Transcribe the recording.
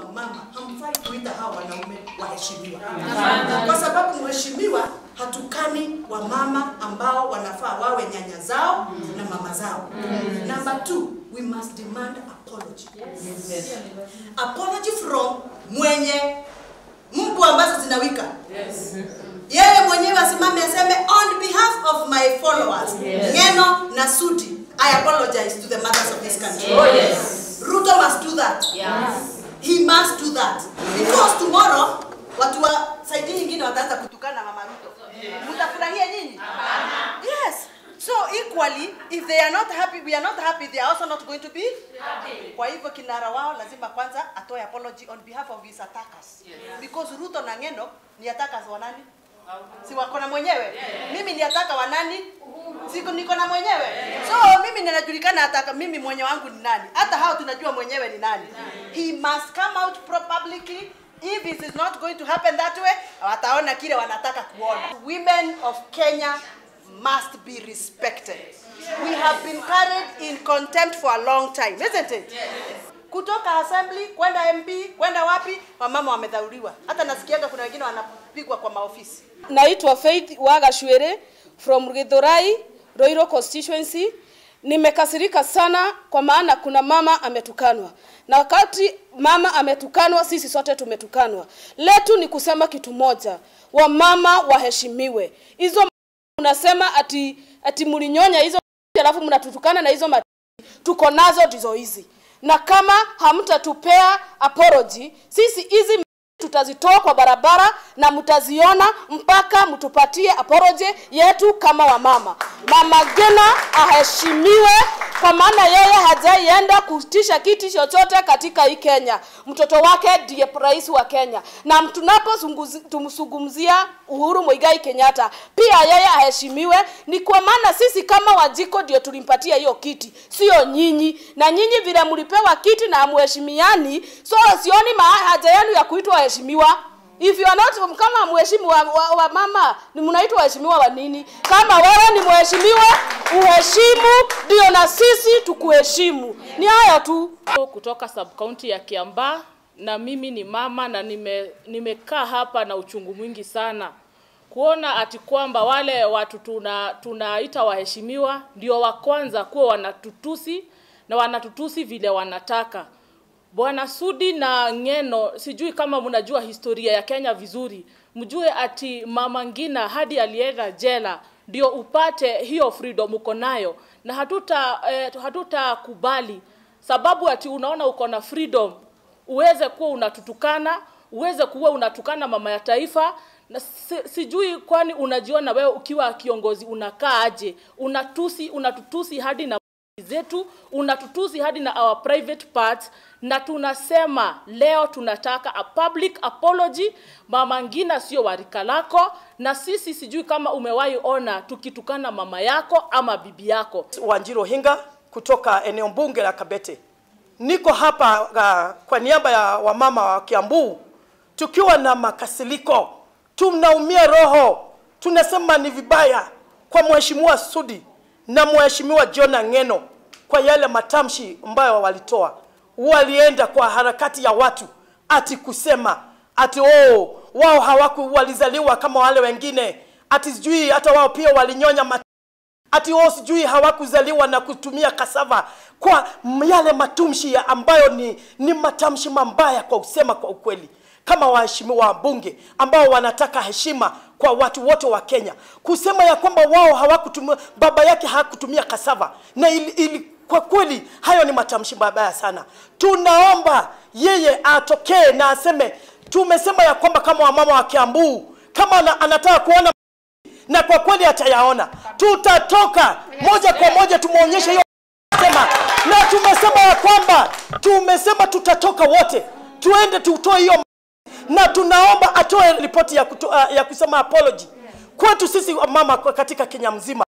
mama hamfai kuita hawa wanaume waheshimiwa, kwa sababu mheshimiwa hatukani wamama ambao wanafaa wawe nyanya zao na mama zao. Number two, we must demand apology. Apology from mwenye mbu ambazo zinawika yeye mwenyewe asimame aseme on behalf of my followers Ngeno na Sudi I apologize to the mothers of this country. Oh, yes. Ruto must do that. He must do that. Because tomorrow watu wa saidi nyingine wataanza kutukana mama Ruto. Mtafurahia nyinyi? Yes. So equally if they are not happy we are not happy they are also not going to be kwa hivyo kinara wao lazima kwanza atoe apology on behalf of his attackers because Ruto na Ngeno ni attackers wa nani? Si wako na mwenyewe? Mimi ni ataka wa nani? Siko niko na mwenyewe. So mimi ninajulikana ataka mimi mwenye wangu ni nani? Hata hao tunajua mwenyewe ni nani. He must come out pro publicly if it is not going to happen that way wataona kile wanataka kuona. Women of Kenya must be respected. We have been carried in contempt for a long time, isn't it? Kutoka assembly kwenda MP kwenda wapi, wamama wamedhauriwa. Hata nasikiaga kuna wengine wanapigwa kwa maofisi. Naitwa Faith Wagashwere from Githurai, Roiro constituency. Nimekasirika sana kwa maana kuna mama ametukanwa, na wakati mama ametukanwa, sisi sote tumetukanwa. Letu ni kusema kitu moja, wamama waheshimiwe. Hizo unasema ati ati mlinyonya hizo alafu mnatutukana na hizo mati tuko nazo ndizo hizi, na kama hamtatupea apology, sisi hizi tutazitoa kwa barabara na mtaziona mpaka mtupatie apology yetu kama wamama. Mama Gina aheshimiwe kwa maana yeye hajaienda kutisha kiti chochote katika hii Kenya. Mtoto wake ndiye rais wa Kenya, na tunapozungumzia Uhuru Muigai Kenyatta pia yeye aheshimiwe. Ni kwa maana sisi kama Wajiko ndio tulimpatia hiyo kiti, sio nyinyi. Na nyinyi vile mlipewa kiti na hamuheshimiani, so sioni haja yenu ya kuitwa waheshimiwa. If you are not kama mheshimu wa, wa, wa mama ni mnaitwa waheshimiwa wa nini? Kama wewe ni mheshimiwa, uheshimu ndio na sisi tukuheshimu. Ni hayo tu. Kutoka sub county ya Kiambaa na mimi ni mama na nime, nimekaa hapa na uchungu mwingi sana kuona ati kwamba wale watu tuna tunaita waheshimiwa ndio wa kwanza kuwa wanatutusi na wanatutusi vile wanataka. Bwana Sudi na Ngeno, sijui kama mnajua historia ya Kenya vizuri, mjue ati Mama Ngina hadi alienda jela ndio upate hiyo freedom uko nayo, na hatuta eh, hatutakubali sababu ati unaona uko na freedom uweze kuwa unatutukana, uweze kuwa unatukana mama ya taifa na si, sijui kwani unajiona wewe ukiwa kiongozi unakaa aje? Unatusi, unatutusi hadi na zetu unatutusi hadi na our private parts, na tunasema leo tunataka a public apology. Mama Ngina sio warika lako, na sisi sijui kama umewahi ona tukitukana mama yako ama bibi yako. Wanjiro Hinga kutoka eneo bunge la Kabete. Niko hapa uh, kwa niaba ya wamama wa Kiambu tukiwa na makasiliko, tunaumia roho, tunasema ni vibaya kwa mheshimiwa Sudi na mheshimiwa John Ngeno kwa yale matamshi ambayo walitoa. Walienda kwa harakati ya watu ati kusema ati oh, wao hawaku walizaliwa kama wale wengine, ati sijui hata wao pia walinyonya mat ati wao sijui hawakuzaliwa na kutumia kasava kwa yale matumshi ya ambayo ni, ni matamshi mambaya kwa usema kwa ukweli kama waheshimiwa wabunge ambao wanataka heshima kwa watu wote wa Kenya, kusema ya kwamba wao hawakutumia, baba yake hakutumia kasava na ili, ili, kwa kweli hayo ni matamshi mabaya sana. Tunaomba yeye atokee na aseme, tumesema ya kwamba kama wamama wa Kiambu, kama ana, anataka kuona na kwa kweli atayaona, tutatoka moja kwa moja tumwonyeshe hiyo sema, na tumesema ya kwamba tumesema tutatoka wote tuende tutoe hiyo na tunaomba atoe ripoti ya, kuto, ya kusema apology kwetu sisi mama katika Kenya mzima.